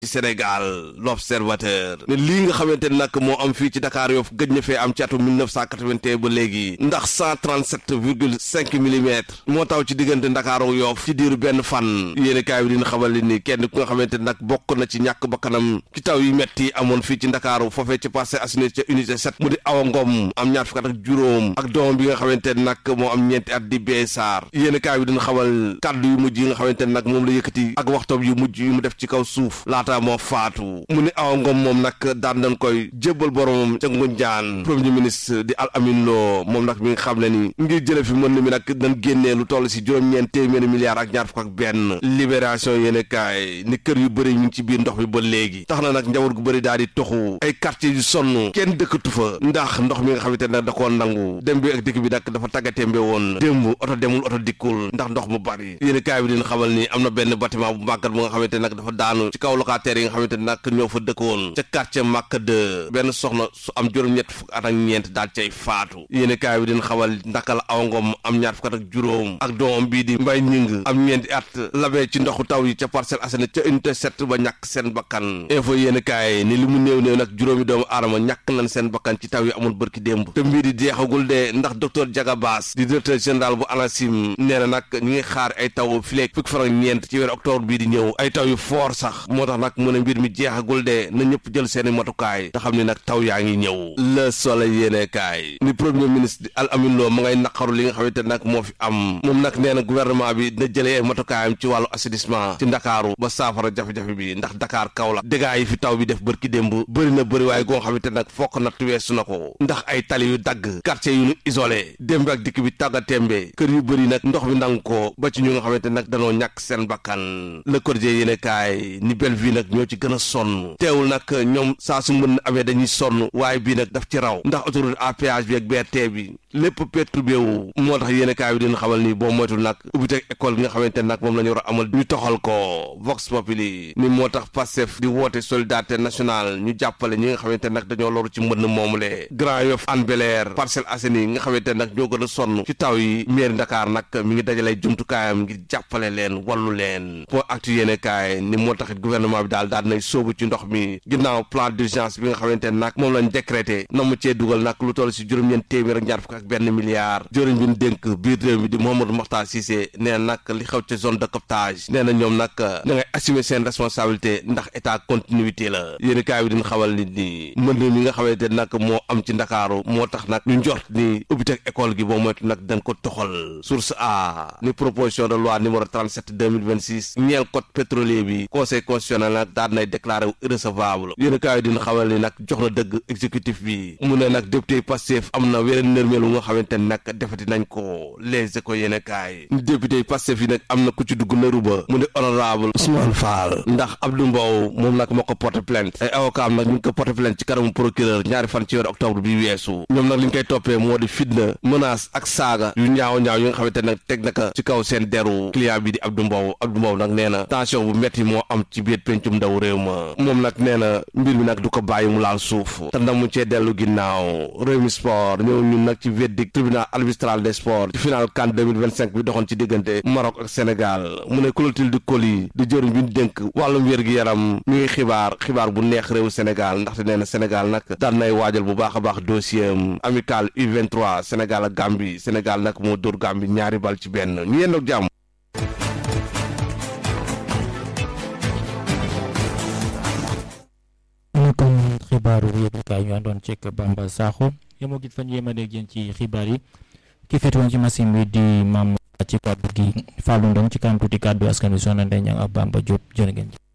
ci Sénégal l'observateur ne lii nga xamante ne nag moo am fii ci Dakar Yoff gëj na fee am ci atum 1981 ba léegi ndax 137 virgule 5 millimètres moo taw ci diggante Ndakaaru Yoff ci diiru benn fan yéeni kaay bi dina xamal li ni kenn ku nga xamante ne nag bokk na ci ñàkk bakkanam ci taw yi metti amoon fii ci Ndakaaru foofee ci Parcelles Assainies ca unité 7 mu di Awa Ngom am ñaar fukk ak juróom ak doomam bi nga xamante ne nag moo am ñeenti at di bee saar yéeni kaay bi dina xamal kàddu yu mujj yi nga xamante ne nag moom la yëkkati ak waxtoom yu mujj yu mu def ci kaw suuf laata moo faatu mu ni Awa Ngom moom nag daan nañ koy jébbal boromam ca Ngunjaan premier ministre di Al Amin Lo moom nag mi nga xam ne ni ngir jële fi mën mi nag dañ génnee lu toll si juróom-ñeent téeméeri milliards ak ñaar fukk ak benn libération yéene kaay ni kër yu bëri ñu ngi ci biir ndox mi ba léegi tax na nag njaboot gu bëri daal di toxu ay quartier yu sonn kenn dëkkatu fa ndax ndox mi nga xamante ne nag da koo nangu dem bi ak dikk bi nag dafa tàggatémbe woon démb oto demul oto dikkul ndax ndox mu bari yéene kaay bi dina xamal ni am na benn bâtiment bu màggat bu nga xamante ne nag dafa daanu ci kaw locataires yi nga xamante ne nag ñoo fa dëkkoon ca quartier Màkka de benn soxna su am juróom-ñett fukk at ak ñeent daal cay faatu yéene kaay bi dina xamal ndaka la Awa Ngom am ñaar fukk at ak juróom ak doomam bii di mbay ñing am ñeenti at labee ci ndoxu taw yi ca Parcelles Assainies ca unité 7 ba ñàkk seen bakkan info yéene kaay ni li mu néew néew nag juróomi doomu aadama ñàkk nañ seen bakkan ci taw yi amul bërki démb te mbir yi jeexagul de ndax docteur Diaga Bass di directeur général bu ANACIM nee na nag ñu ngi xaar ay taw fileeg fukki fan ak ñeent ci weeru octobre bii di ñëw ay taw yu foor sax moo tax nag mu ne mbir mi jeexagul de na ñëpp jël seeni matukaay te xam ne nag taw yaa ngi ñëw le soleil yéene kaay ni premier ministre di Al Amin Lo ma ngay naqaru li nga xamante nag moo fi am moom nag nee na gouvernement bi dina jëlee ay matukaayam ci wàllu assainissement ci ndakaaru ba saafara jafe-jafe bi ndax Dakar kaw la dégâts yi fi taw bi def bërki démb bëri na bëri waaye goo xamante nag fokk natt weesu na ko ndax ay tali yu dagg quartier yu ñu isolé démb ak dikk bi tàgga tembe kër yu bëri nag ndox bi nangu ko ba ci ñu nga xamante nag danoo ñàkk seen bakkan le quotidien yéene kaay ni bel vie nag ñoo ci gën a sonn teewul nag ñoom saa su mën amee dañuy sonn waaye bii nag daf ci raw ndax autoroute à péage bi ak BRT bi lépp perturbé wu moo tax yéene kaay bi dina xamal ni boo moytul nag ubbiteg école bi nga xamante nag moom la ñu war a amal ñu toxal ko Vox Populi ni moo tax Pastef di woote solidarité nationale ñu jàppale ñi nga xamante nag dañoo loru ci mbënn moomule Grand Yoff Hann Bel-Air Parcelles Assainies nga xamante nag ñoo gën a sonn ci taw yi mairie Dakar nag mi ngi dajalay jumtukaayam ngir jàppale leen wallu leen point actu yéene kaay ni moo taxit gouvernement bi daal daal nay sóobu ci ndox mi ginnaaw plan d'urgence bi nga xamante nag moom lañ décrété na mu cee dugal nag lu toll si juróom-ñeent téeméer ak ñaar fukk ak benn milliard jëriñ bi ñu dénk biir réew mi di Mouhamadou Mokhtar Cissé nee na nag li xew ca zone de captage nee na ñoom nag na ngay assumer seen responsabilité ndax état continuité la yéeni kaay bi dina xamal nit ni mbënd mi nga xamante nag moo am ci ndakaaru moo tax nag ñu njort ni ubbiteg école gi boo moytu nag dañ ko toxal source a ni proposition de loi numéro 37 2026 ñeel code pétrolier bi conseil constitutionnel nag daal nay déclaré wu irrecevable yéeni kaay bi dina xamal ni nag jox na dëgg exécutif bi mu ne nag député Pastef am na weneen nërmeelu nga xamante ne nag defati nañ ko les éco yéene kaay ni député Pastef yi nag am na ku ci dugg nëru ba mu ne honorable Ousmane Fall ndax Abdou Mbow moom nag moo ko porté plainte ay avocat am nag ñu ngi ko porté plainte ci kanamu procureur ñaari fan ci weeru octobre bi weesu ñoom nag li ñu koy toppee moo di fitna menace ak saaga yu ñaaw ñaaw yi nga xamante nag teg na ko ci kaw seen deru client bi di Abdou Mbow Abdou Mbow nag nee na tension bu metti moo am ci biir pencum ndaw réew ma moom nag nee na mbir mi nag du ko bàyyi mu laal suuf te ndamu cee dellu ginnaaw réew mi sport ñëw ñun nag ci verdict tribunal arbitral des sports ci final CAN 2025 bi doxoon ci diggante Maroc ak Sénégal mu ne Clotilde Coly di jëriñ bi ñu dénk wàllum wér-gi-yaram mi ngi xibaar xibaar bu neex réewu Sénégal ndaxte nee na Sénégal nag daan nay waajal bu baax a baax dossier am amical U23 Sénégal ak Gambie Sénégal nag moo dóor Gambie ñaari bal ci benn ñu yendoog jàmm ñu kon xibaaru yëglekaay ñu àndoon ceek Bamba Sakho yemoo git fan yéema dégg yéen ci xibaar yi ki féetewoon ci machine bi di maam ci kàddu gi Fallou Ndong ci kanam tuuti kàddu askan wi soxna Ndeye Niang ak Bamba Diop jërë ngeen